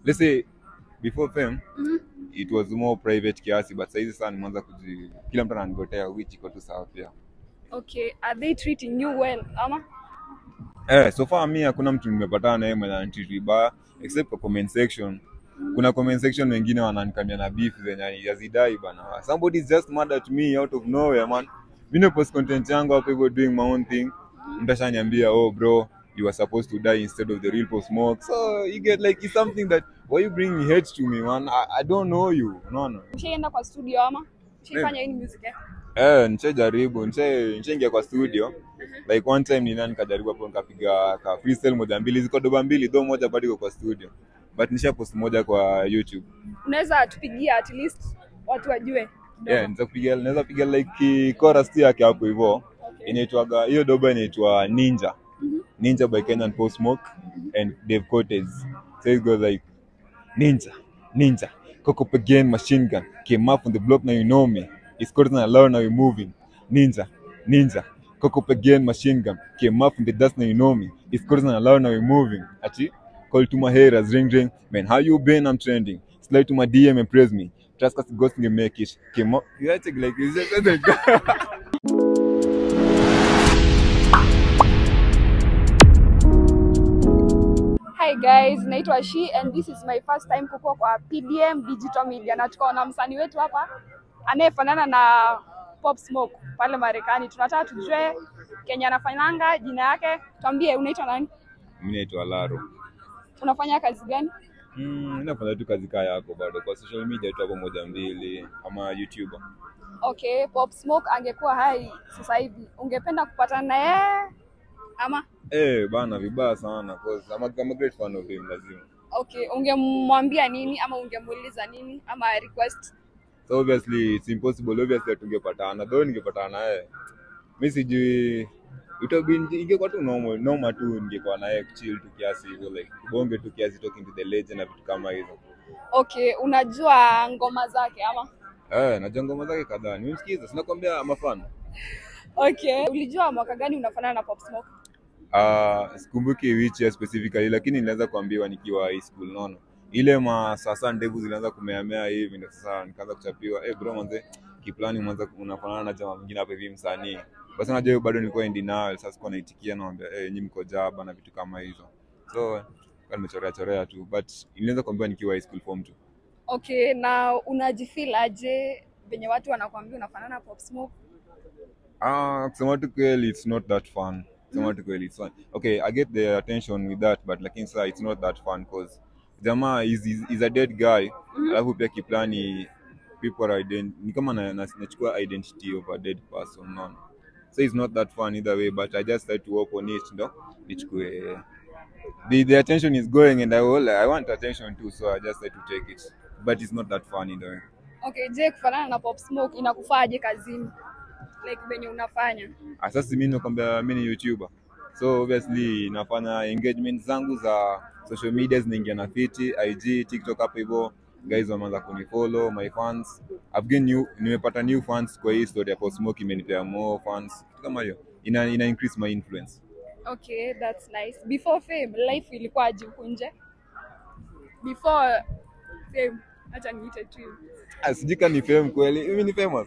let's say before fame Mhm. it was more private kiasi but saizi sana nimeanza kuji kila mtu ananigotea which iko tu sawa pia Okay, are they treating you well ama? eh so far mi hakuna mtu nimepatana naye mwenye ananitreat vibaya except kwa comment section kuna comment section wengine wananikamia na beef zenye yazidai bana somebody is just mad at me out of nowhere man mi na post content yangu hapo hivyo doing my own thing mtu ashaniambia oh bro you were supposed to die instead of the real post smoke so you get like it's something that why you bring hate to me man I, I don't know you no no Ushaenda kwa studio ama? Ushaifanya hii music eh? Eh, nishajaribu, nisha- nishaingia kwa studio. Like one time nina nikajaribu hapo nikapiga ka freestyle moja mbili, ziko doba mbili, do moja bado iko kwa studio. But nisha post moja kwa YouTube. Unaweza tupigia at least watu wajue. kidogo. Yeah, naweza kupiga naweza piga like ki- chorus tu yake hapo hivyo. Okay. Inaitwaga hiyo doba inaitwa Ninja. Ninja by Kenyan Post Smoke and Dave Cortez. So it goes like Ninja, Ninja, cock up again, machine gun. Came up on the block, now you know me. It's Cortez and alone, now you're moving. Ninja, Ninja, cock up again, machine gun. Came up from the dust, now you know me. It's Cortez and alone, now you're moving. Achi, call to my haters, ring ring. Man, how you been? I'm trending. Slide to my DM and praise me. Trust us, ghost can make it. Came up, you have to like, it's just like Hi guys, naitwa She and this is my first time kuko kwa PDM Digital Media na tuko na msanii wetu hapa anayefanana na Pop Smoke pale Marekani. Tunataka tujue Kenya anafanyanga, jina yake. Tuambie unaitwa nani? Mimi naitwa Laro. Unafanya kazi gani? Mm, mi nafanya tu kazi kaa yako bado kwa social media tu hapo moja mbili ama YouTuber. Okay, Pop Smoke angekuwa hai sasa hivi, ungependa kupatana na yeye ama? Eh, bana vibaya sana cause I'm a, I'm a great fan of him lazima. Okay, ungemwambia nini ama ungemuuliza nini ama request? So obviously it's impossible obviously tungepatana. Though ningepatana naye. Mimi sijui itabi ingekuwa tu normal normal tu ningekuwa naye chill tu kiasi hivyo like bonge tu kiasi talking to the legend na vitu kama hizo. Okay, unajua ngoma zake ama? Eh, najua ngoma zake kadhaa. Nimemsikiza, sinakwambia I'm a fan. Okay, ulijua mwaka gani unafanana na Pop Smoke? Uh, sikumbuki which year specifically lakini nilianza kuambiwa nikiwa high school naona ile ma sasa ndevu zilianza kumeamea hivi ndio sasa nikaanza kuchapiwa eh bro manze kiplani mwanza unafanana na jamaa mwingine hapa hivi msanii basi unajua hiyo bado nilikuwa in denial sasa sikuwa naitikia naambia eh nyinyi mko jaba na vitu kama hizo so kwa nimechorea chorea tu but nilianza kuambiwa nikiwa high school form 2 Okay, na unajifeel aje venye watu wanakuambia unafanana na Pop Smoke? Ah, kusema tu kweli it's not that fun. Kusema tu kweli it's fun. Okay, I get the attention with that but lakini sasa it's not that fun cause jamaa is, is, is a dead guy. Alafu pia kiplani people are ident ni kama na, na, nachukua identity of a dead person unaona. So it's not that fun either way but I just try to work on it ndo nichukue the, the attention is going and I will, I want attention too so I just try to take it but it's not that fun either way. Okay, je, kufanana na Pop Smoke inakufaaje kazini? Like venye unafanya. Ah, Sasa mimi nakwambia mimi ni YouTuber. So obviously nafanya engagement zangu za social media zinaingia na fiti, IG, TikTok hapo hivyo. Guys wameanza kunifollow, my fans. I've gained new, nimepata new fans kwa hii story ya Pop Smoke imenipea more fans. Kitu kama hiyo. Ina, ina increase my influence. Okay, that's nice. Before fame, life ilikuwaje huku nje? Before fame, acha niite tu. hivyo. Ah, sijui kama ni fame kweli. Mimi ni famous.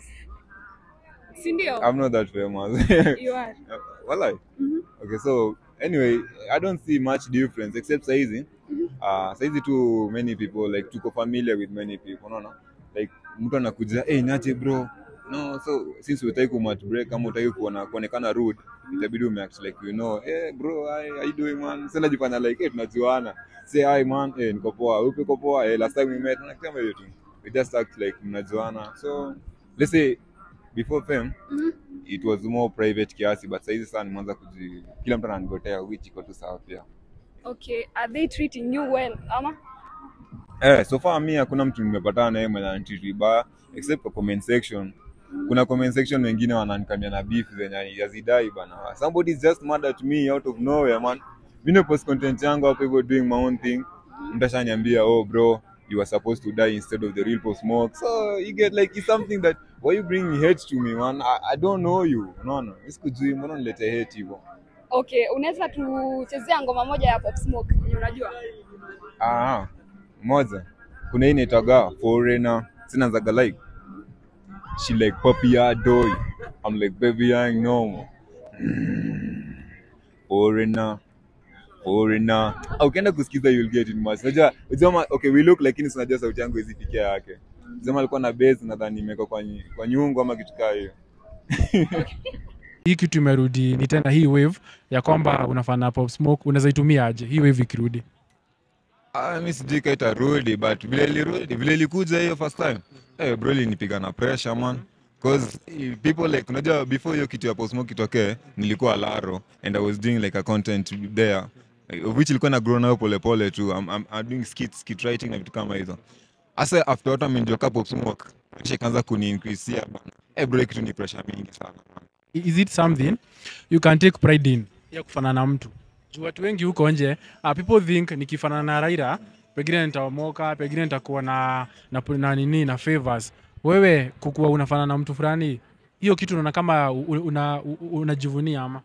Si ndio? I'm not that famous. You are. Walai. Mhm. Okay, so anyway, I don't see much difference except saizi. Uh, saizi tu many people like tuko familiar with many people, unaona? Like mtu anakuja, "Hey, nache bro." No, so since utaki ku match break kama utaki kuona kuonekana rude, itabidi umeact like you know, "Hey bro, hi, how you doing man?" Sasa najifanya like, "Hey, tunajuana." Say hi man, "Hey, niko poa." Upi uko poa? "Hey, last time we met." Na kama hiyo tu. We just act like mnajuana. So, let's say before fame, Mhm. it was more private kiasi but saizi sana nimeanza kuji kila mtu ananigotea which iko tu sawa pia Okay, are they treating you well ama? eh so far mi hakuna mtu nimepatana naye mwenye ananitreat vibaya except kwa comment section kuna comment section wengine wananikamia na beef zenye yazidai bana somebody is just mad at me out of nowhere man mi na post content yangu hapo hivyo doing my own thing mtu ashaniambia oh bro you were supposed to die instead of the real post smoke so you get like it's something that why you bring hate to me man I, I don't know you unaona no, sikujui mbona nilete hate hivyo Okay, unaweza tuchezea ngoma moja ya Pop Smoke yenye unajua? Ah, moja kuna hii inaitwaga foreigner sinazaga like she like puppy doy i'm like baby i ain't normal foreigner foreigner Ah, ukienda kusikiza you'll get it much unajua unajua okay we look lakini si unajua sauti yangu izifikia yake sema alikuwa na bass nadhani imewekwa kwa, nyi- kwa nyungu ama kitu kaa hiyo hii kitu imerudi ni tena hii wave ya kwamba unafanya pop smoke unaweza itumia aje hii wave ikirudi Ah, mi sijui ka itarudi but vile ilirudi vile ilikuja hiyo first time eh bro ilinipiga na pressure man cause eh, people like unajua before hiyo kitu ya Post itokee nilikuwa Laro and I was doing like a content there eh, of which ilikuwa na grow nayo pole pole tu I'm, I'm, I'm doing skits skit writing na vitu kama hizo asa after watu amenjoka Pop Smoke kisha ikaanza kuni increase bana eh bro hii kitu ni pressure mingi sana man. is it something you can take pride in ya kufanana na mtu juu watu wengi huko nje uh, people think nikifanana na raira pengine nitaomoka pengine nitakuwa na, na, na nini na favors wewe kukuwa unafanana na mtu fulani hiyo kitu unaona kama unajivunia una, una unajivunia ama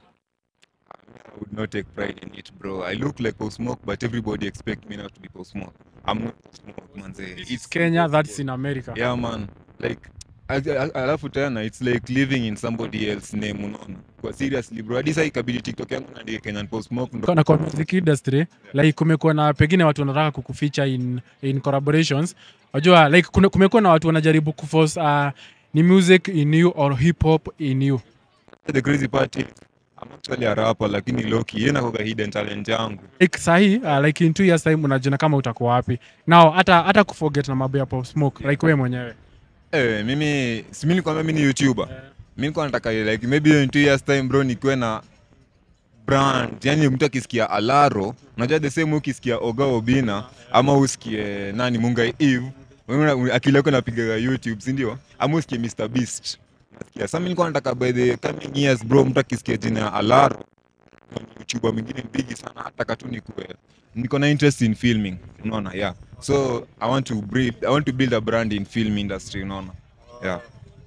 I would not take pride in it, bro. I look like Post Smoke, but everybody expect me not to be Post Smoke. I'm not Post Smoke, manze. it's kenya that's in america yeah, man. Like, I- I- alafu tena it's like living in somebody else name unaona kwa seriously bro hadi sasa ikabidi tiktok yangu naandike kenyan post smoke ndo na kwa music industry like kumekuwa na pengine watu wanataka kukuficha in, in collaborations unajua like kuna- kumekuwa na watu wanajaribu kuforce uh, ni music in you or hip hop in you the crazy part is I'm actually a rapper lakini loki yeye nakoga hidden talent yangu like sahi uh, like in two years time unajiona kama utakuwa wapi now hata hata kuforget na mambo ya pop smoke like wewe mwenyewe eh mimi si mimi nilikwambia mimi ni youtuber mimi nilikuwa nataka like maybe in two years time bro nikuwe na brand yani mtu akisikia alaro unajua the same ukisikia oga obina ama usikie nani munga eve wewe una- akili yako inapigaga youtube si ndio ama usikie mr beast nasikia sasa mimi nilikuwa nataka by the coming years bro mtu akisikia jina ya alaro na ni youtuber mwingine bigi sana nataka tu nikuwe niko na interest in filming unaona yeah so i want to build i want to build a brand in film industry unaona yeah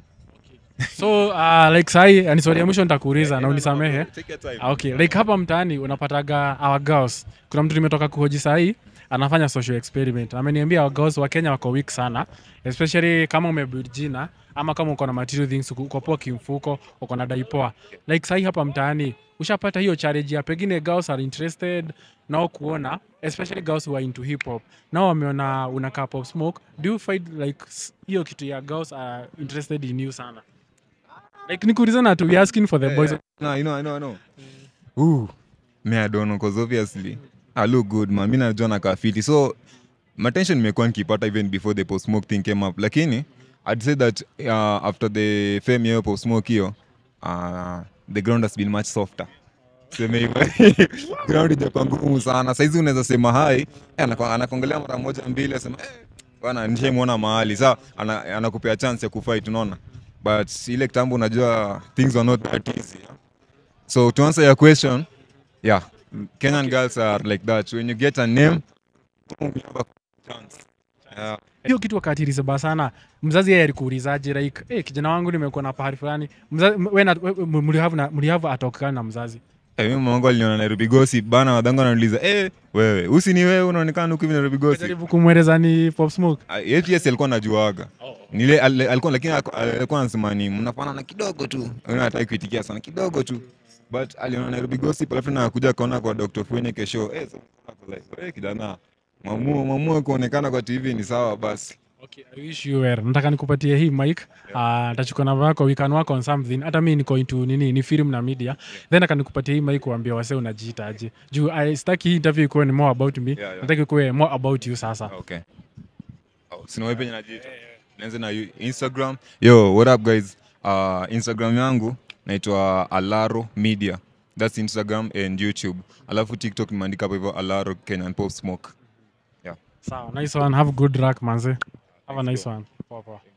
so uh, like sahi uh, ni swali ya mwisho nitakuuliza na unisamehe Take your time. Ah, okay like hapa mtaani unapataga our girls kuna mtu nimetoka kuhoji sahii anafanya social experiment ameniambia our girls wa kenya wako weak sana especially kama umebuild jina ama kama uko na material things uko uko poa kimfuko uko na daipoa like sahii hapa mtaani ushapata hiyo challenge ya pengine girls are interested nao kuona especially girls who are into hip hop nao wameona unakaa pop smoke do you find like s- hiyo kitu ya girls are interested in you sana like nikuulizana tu we asking for the boys No, I know, I know, I know. Ooh, me I don't know, cause obviously I look good man. Mi najua nakaa fiti. So my attention imekuwa nikipata even before the post smoke thing came up. Lakini I'd say that uh, after the fame ya post smoke hiyo uh, the ground has been much softer. Seme hivyo. ground ijakuwa ngumu sana. Saizi unaweza sema hai, eh, anako- anakuangalia mara moja mbili asema eh, bwana nishaimwona mahali. Sa ana- anakupea chance ya kufight unaona. But ile kitambo unajua things are not that easy. yeah. So to answer your question, yeah, Kenyan girls are like that. When you get a name, you have a chance. Yeah. hiyo kitu wakati ilisaba sana mzazi yeye alikuulizaje like hey, kijana wangu nimekuwa na pahali fulani Mza- m- we na- we- m- mlihavu na- mlihavu atokana na mzazi Eh, mimi mamangu aliniona Nairobi Gossip bana, wadangu ananiuliza eh, wewe usi ni wewe unaonekana huku hivi Nairobi Gossip. jaribu kumweleza ni pop smoke Ah, Yeye pia si alikuwa anajuaga nile al- alikuwa lakini alikuwa- alikuwa anasema ni mnafanana kidogo tu, Yeye hataki kuitikia sana kidogo tu, but aliona Nairobi Gossip alafu na kuja kaona kwa Dr. Fuene kesho eh, so, hapo like eh, kijana mamua mamua kuonekana kwa TV ni sawa basi. Okay, I wish you were. Nataka nikupatie hii mic. Yeah. Uh, tachukua namba yako we can work on something. Hata mimi niko into nini ni film na media. Then nataka nikupatie hii mic kuambia wase unajiita aje. Juu I sitaki hii interview ikuwe ni more about me. yeah. Nataka ikuwe more about you sasa. Okay. Oh, sina wewe penye najiita. Nianze na you- Instagram. Yo, what up guys? Uh, Instagram yangu naitwa Alaro Media. That's Instagram and YouTube. Alafu TikTok nimeandika hapo hivyo Alaro Kenyan Pop Smoke. Sawa, nice one. Have good luck manze. Have a nice one. Poa poa.